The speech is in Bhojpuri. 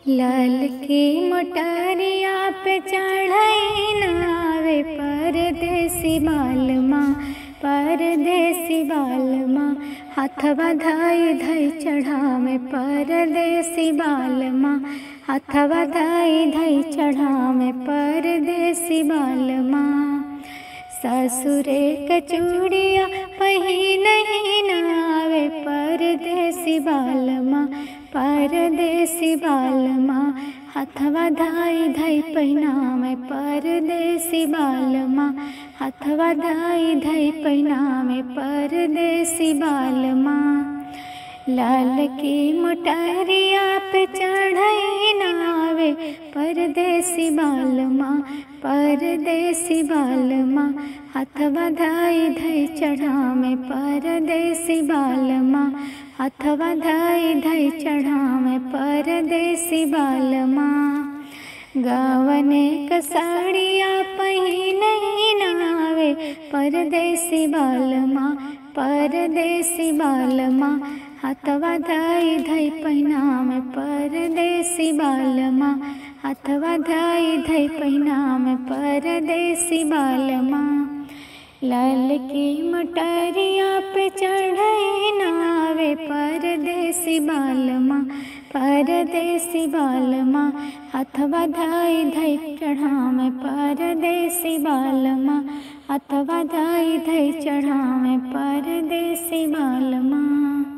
लाल की मोटरिया पे चढ़ई नावे परदेसी बालमा परदेसी बालमा हथवा धाई धई चढ़ावे परदेसी बालमा हथवा धाई धई चढ़ावे परदेसी बालमा ससुरे कचूड़िया पहिन ही नावे परदेसी बालमा परदेसी बालमा हथवा धाई धई पहिनावे परदेसी बालमा हथवा धाई धई पहिनावे परदेसी बालमा लाल की मोटरिया पे चढ़ई नावे परदेसी बालमा परदेसी बालमा हथवा धाई धई चढ़ावे परदेसी बालमा हथवा धाई धई चढ़ावे परदेसी बालमा गावने कसाड़िया पहिन नावे परदेसी बालमा परदेसी बालमा हथवा धाई धई पहिनावे परदेसी बालमा हथवा धाई धई पहिनावे परदेसी बालमा लाल की मटरिया पे चढ़ई नावे परदेसी बालमा परदेसी बालमा हथवा धाई धई चढ़ावे परदेसी बालमा हथवा धाई धई चढ़ावे परदेसी बालमा